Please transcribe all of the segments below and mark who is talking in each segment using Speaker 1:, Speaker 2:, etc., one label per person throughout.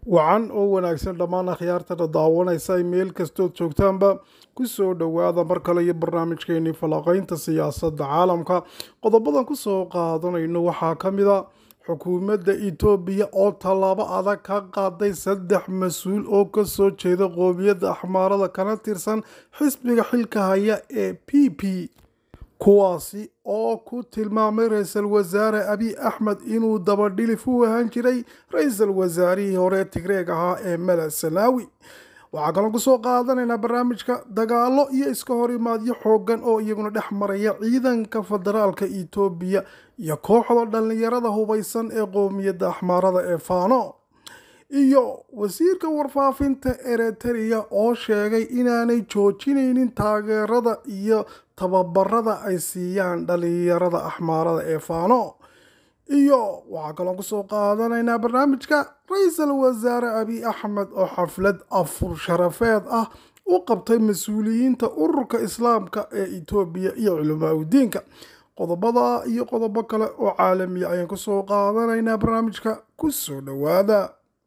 Speaker 1: wacan oo wanaagsan dhammaan akhyaartana daawanaysa ay meel kastood joogtaanba ku soo dhowaada mar kale iyo barnaamijkeenii falanqaynta siyaasadda caalamka qodobadan ku soo qaadanayno waxaa ka mid a xukuumadda itoobiya oo tallaabo adag ka qaaday saddex mas-uul oo kasoo jeeda qoomiyadda axmaarada kana tirsan xisbiga xilka haya ee p p kuwaasi oo ku tilmaamay ra-iisul wasaare abiy axmed inuu dabadhilif u ahaan jiray ra-iisul wasaarihii hore tigreeg ahaa ee mala sanaawi waxaa kaloo kusoo qaadanaynaa barnaamijka dagaalo iyo iska hor imaadyo xoogan oo iyaguna dhex maraya ciidanka federaalka itoobiya iyo kooxda dhallinyarada hubaysan ee qoomiyadda axmaarada ee faano iyo wasiirka warfaafinta eritrea oo sheegay inaanay joojinaynin taageerada iyo tababarada ay siiyaan dhallinyarada axmaarada ee faano iyo waxaa kaloo kusoo qaadanaynaa barnaamijka ra-iisul wasaare abiy axmed oo xaflad afur sharafeed ah u qabtay mas-uuliyiinta ururka islaamka ee itoobiya iyo culamaa udiinka qodobada iyo qodobo kale oo caalamiya ayaan kusoo qaadanaynaa barnaamijka kusoo dhowaada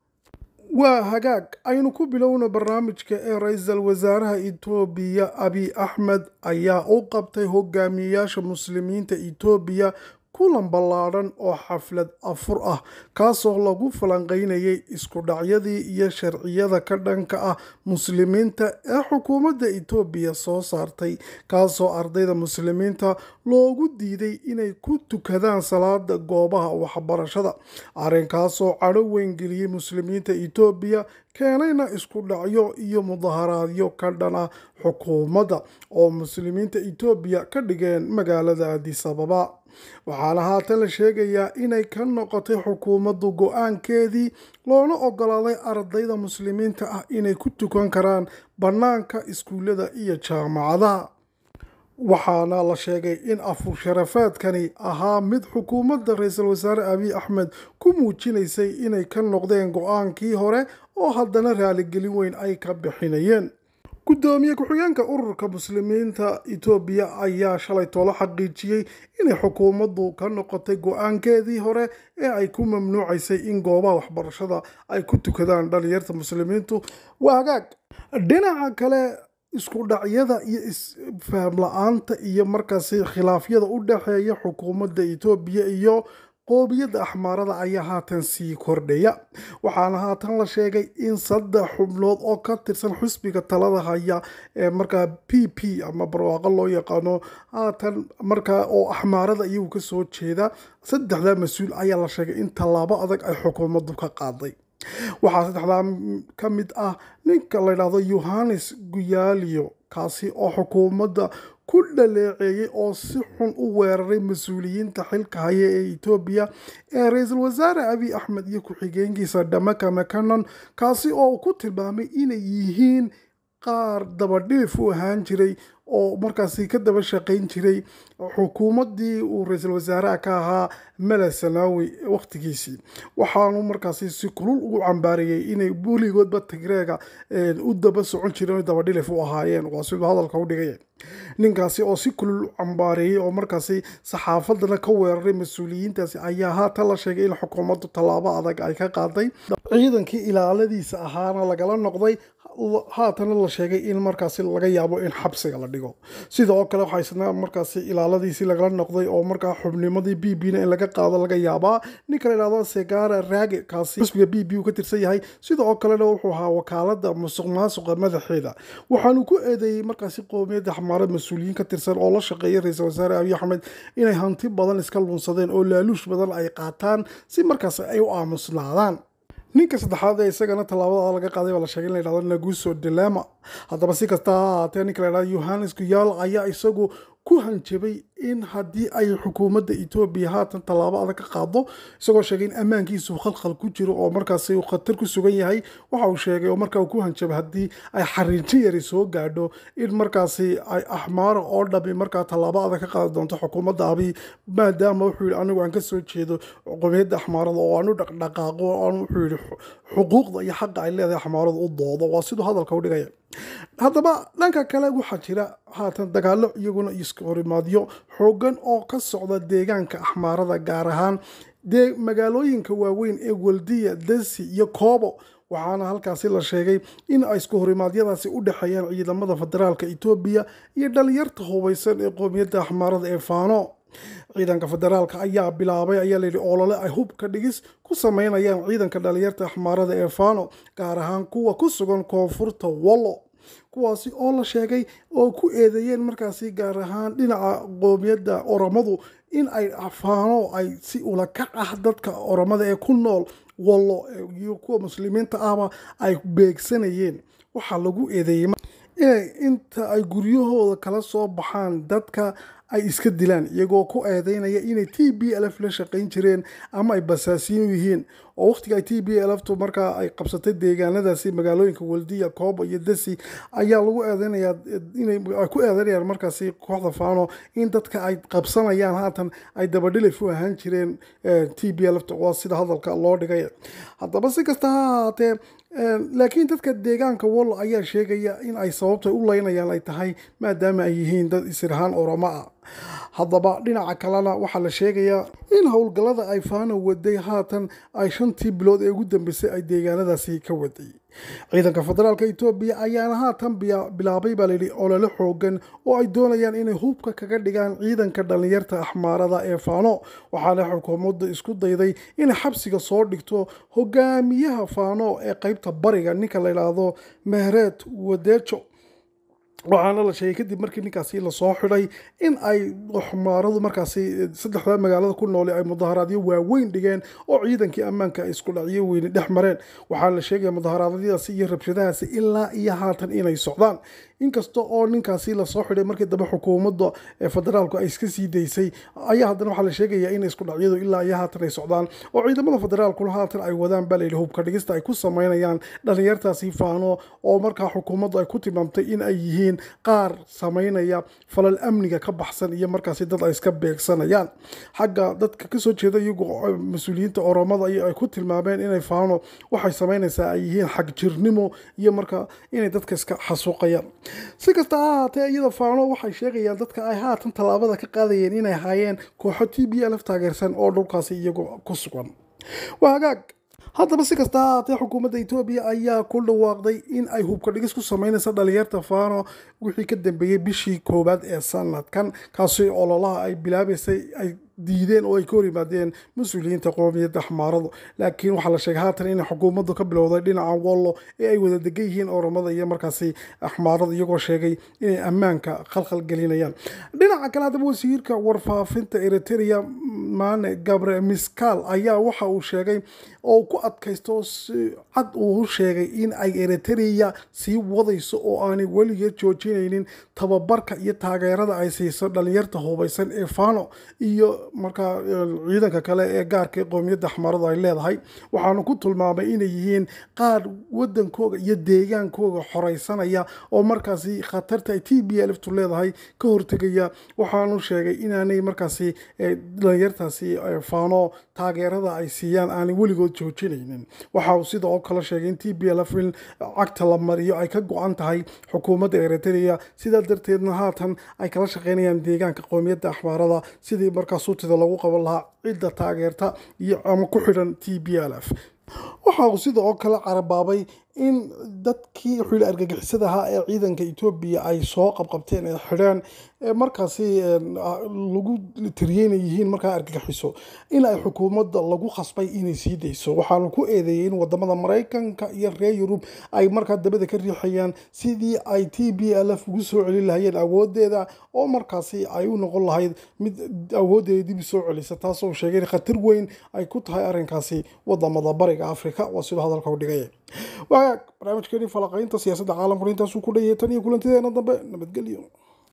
Speaker 1: waa hagaag aynu ku bilowna barnaamijka ee ra-iisul wasaaraha itoobiya abiy axmed ayaa u qabtay hogaamiyeyaasha muslimiinta itoobiya kulan ballaadhan oo xaflad afur ah kaasoo lagu falanqeynayay isku dhacyadii iyo sharciyada ka dhanka ah muslimiinta ee xukuumadda itoobiya soo saartay kaasoo ardayda muslimiinta loogu diiday inay ku tukadaan salaada goobaha waxbarashada arrinkaasoo cadho weyngeliyey muslimiinta itoobiya keenayna isku dhacyo iyo mudaharaadyo ka dhan ah xukuumadda oo muslimiinta itoobiya ka dhigeen magaalada adis ababa waxaana haatan la sheegayaa inay ka noqotay xukuumaddu go-aankeedii loona ogolaaday ardayda muslimiinta ah inay ku tukan karaan bannaanka iskuullada iyo jaamacadaha waxaana la sheegay in afur sharafaadkani ahaa mid xukuumadda ra-iisul wasaare abiy axmed ku muujinaysay inay ka noqdeen go-aankii hore oo haddana raaligelin weyn ay ka bixinayeen gudoomiye ku-xigeenka ururka muslimiinta itoobiya ayaa shalay toolo xaqiijiyey inay xukuumaddu ka noqotay go-aankeedii hore ee ay ku mamnuucaysay in goobaha waxbarashada ay ku tukadaan dhalinyarta muslimiintu waa hagaag dhinaca kale isku dhacyada iyo isfaham la-aanta iyo markaasi khilaafyada u dhexeeya xukuumadda itoobiya iyo qoomiyadda axmaarada ayaa haatan sii kordhaya waxaana haatan la sheegay in saddex xubnood oo ka tirsan xusbiga talada haya ee markaa p p ama barwaaqo loo yaqaano haatan markaa oo axmaarada iyagu kasoo jeeda saddexdaa mas-uul ayaa la sheegay in tallaabo adag ay xukuumaddu ka qaaday waxaa saddexdaa ka mid ah ninka la ydhahdo yohanes guyaalio kaasi oo xukuumadda ku dhaleeceeyey oo si xun u weeraray mas-uuliyiinta xilka haya ee itoobiya ee ra-iisul wasaare abiy axmed iyo ku-xigeenkiisa dhamaka makanon kaasi oo ku tilmaamay inay yihiin qaar dabadhilif u ahaan jiray oo markaasi ka daba shaqayn jiray xukuumaddii uu ra-iisul wasaaraha ka ahaa mala sanaawi wakhtigiisii waxaanu markaasi si kulul ugu cambaarayey inay weligoodba tigreega u daba socon jireen dabadhilif u ahaayeen waa siduu hadalka u dhigay ninkaasi oo si kulul u cambaareeyey oo markaasi saxaafadana ka weeraray mas-uuliyiintaasi ayaa haatan la sheegay in xukuumaddu tallaabo adag ay ka qaaday ciidankii ilaaladiisa ahaana lagala noqday haatana la sheegay in markaasi laga yaabo in xabsiga la dhigo sidoo kale waxaa isna markaasi ilaaladiisii lagala noqday oo markaa xubnimadii b b na in laga qaado laga yaabaa ninka la yidhahdo segara raage kaasi xusbiga b b uu ka tirsan yahay sidoo kalena wuxuu ahaa wakaalada musuq maasuqa madaxeeda waxaanu ku eedeeyey markaasi qoomiyadda xamaarad mas-uuliyiin ka tirsan oo la shaqeeyay ra-iisul wasaare abiy axmed inay hanti badan iska lunsadeen oo laaluush badan ay qaataan si markaasi ay u aamusnaadaan ninka saddexaad ee isagana tallaabada laga qaaday baa la sheegay in la yidhahdo naguso dilema haddaba si kasta ha ahaatee ninka la yidhahdo yohanes guyaal ayaa isagu ku hanjabay in haddii ay xukuumadda etoobiya haatan tallaabo adag ka qaado isagoo sheegay in ammaankiisu khalkhal ku jiro oo markaasi uu khatar ku sugan yahay waxa uu sheegay oo markaa uu ku hanjabay haddii ay xariinjin yari soo gaadho in markaasi ay axmaara oo dhami markaa tallaabo adag ka qaadi doonto xukuumadda abiy maadaama wuxuu yidhi anigu aan kasoo jeedo qomiyadda axmaarada oo aan u dhaqdhaqaaqo aan wuxuu yidhi xuquuqda iyo xaqa ay leedahay axmaaradu u doodo waa siduu hadalka u dhigaya haddaba dhanka kale waxaa jira haatan dagaalo iyaguna iska horimaadyo xoogan oo ka socda deegaanka axmaarada gaar ahaan dee magaalooyinka waaweyn ee waldiya desi iyo koobo waxaana halkaasi la sheegay in ay isku horimaadyadaasi u dhexeeyaan ciidamada federaalka etoobiya iyo dhalinyarta hubeysan ee qoomiyadda axmaarada ee faano ciidanka federaalka ayaa bilaabay ayaa layidhi olole ay hubka dhigis ku sameynayaan ciidanka dhalinyarta axmaarada ee faano gaar ahaan kuwa ku sugan koonfurta wallo kuwaasi oo la sheegay oo ku eedeeyeen markaasi gaar ahaan dhinaca qoomiyadda oromadu in ay faano ay si ula kac ah dadka oromada ee ku nool wallo iyo kuwa muslimiinta ahba ay beegsanayeen waxaa lagu eedeeyey inay inta ay guryahooda kala soo baxaan dadka ay iska dilaan iyagoo ku eedeynaya inay t b lf la shaqayn jireen ama ay basaasiin yihiin oo waqtiga ay t b lftu markaa ay qabsatay deegaanadaasi magaalooyinka waldiya kooba iyo dasi ayaa lagu eedeynayaa inay ku eedeynayaan markaasi kooxda faano in dadka ay qabsanayaan haatan ay dabadhilif u ahaan jireen t b lfta waa sida hadalka loo dhigay haddaba si kasta ha ahaatee laakiin dadka deegaanka wallo ayaa sheegaya in ay sababta u leynayaan ay tahay maadaama ay yihiin dad isirahaan oromo ah haddaba dhinaca kalena waxaa la sheegayaa in howlgallada ay faano waday haatan ay shantii bilood ee ugu dambeysay ay deegaanadaasi ka waday ciidanka federaalka etoobiya ayaana haatan bilaabay baa layidhi olole xoogan oo ay doonayaan inay hubka kaga dhigaan ciidanka dhalinyarta axmaarada ee faano waxaana xukuumadda isku dayday inay xabsiga soo dhigto hogaamiyaha faano ee qeybta bariga ninka la yidhaahdo mehreed wadeejo waxaana la sheegay kadib markii ninkaasi lasoo xidhay in ay xumaaradu markaasi saddexda magaalada ku noole ay mudaharaadyo waaweyn dhigeen oo ciidankii ammaanka ay isku dhacyo weyni dhex mareen waxaa la sheegaya mudaharaadyadaasi iyo rabshadahaasi ilaa iyo haatan inay socdaan inkasta oo ninkaasi lasoo xidhay markii dambe xukuumadda ee federaalku ay iska sii daysay ayaa haddana waxaa la sheegayaa in isku dhacyadu ilaa iyo haatan ay socdaan oo ciidamada federaalkuna haatan ay wadaan baa layidhi hubka dhigista ay ku sameynayaan dhalinyartaasi faano oo markaa xukuumaddu ay ku tilmaamtay in ay yihiin qaar sameynaya falal amniga ka baxsan iyo markaasi dad ay iska beegsanayaan xagga dadka kasoo jeeda iyagoo mas-uuliyiinta oromada ay ku tilmaameen inay faano waxay sameynaysaa ay yihiin xag jirnimo iyo markaa inay dadka iska xasuuqayaan si kasta ha ahaatee iyada faano waxay sheegayaan dadka ay haatan tallaabada ka qaadayeen inay haayeen kooxo t b lf taageersan oo dhulkaasi iyagoo ku sugan waa hagaag haddaba si kasta ha ahaatee xukuumadda etoobiya ayaa ku dhawaaqday in ay hubka dhigis ku sameynaysa dhalinyarta faano wixii ka dambeeyey bishii koowaad ee sanadkan kaasi ololaha ay bilaabaysay ay diideen oo ay ka hor yimaadeen mas-uuliyiinta qoomiyadda xmaaradu laakiin waxaa la sheegay haatan inay xukuumaddu ka bilowday dhinaca wallo ee ay wada degan yihiin oromada iyo markaasi axmaarada iyagoo sheegay inay ammaanka khalkhal gelinayaan dhinaca kale haddaba wasiirka warfaafinta eritrea maane gabre miskaal ayaa waxa uu sheegay oo ku adkaysto si cad uu sheegay in ay eritrea sii wadayso oo aanay weligeed joojinaynin tababarka iyo taageerada ay siiso dhalinyarta hubaysan ee fano iyo markaa ciidanka kale ee gaarka qoomiyadda axmaaradu ay leedahay waxaanu ku tilmaamay inay yihiin qaar wadankooga iyo deegaankooga xoreysanaya oo markaasi khatarta ay t b lftu leedahay ka hortegaya waxaanu sheegay inaanay markaasi dhalinyartaasi faano taageerada ay siiyaan aanay weligood joojinaynin waxa uu sida oo kale sheegay in t b lf in cagta la mariyo ay ka go-an tahay xukuumadda eritrea sidaa darteedna haatan ay kala shaqeynayaan deegaanka qoomiyadda axmaarada sidii markaa suutida lagu qaban lahaa cidda taageerta iyo ama ku xidhan t b l f waxa uu sida oo kale carabaabay in dadkii xili argagixisada ahaa ee ciidanka etoobiya ay soo qabqabteen ee xidheen markaasi lagu tiriyeyna yihiin markaa argagixiso in ay xukuumadda lagu khasbay inay sii dayso waxaanu ku eedeeyey in wadamada maraykanka iyo reer yurub ay markaa dabada ka riixayaan sidii ay t b l f ugu soo celin lahayeen awoodeeda oo markaasi ay u noqon lahayd mid awoodeeda dib soo celisa taasoo sheegay in khatar weyn ay ku tahay arrinkaasi wadamada bariga africa waa siduu hadalka u dhigay wagaag barnaamijkeeni falaqaynta siyaasadda caalamkuna intaasuu ku dhayay tan iyo kulantideena dambe nabadgelyo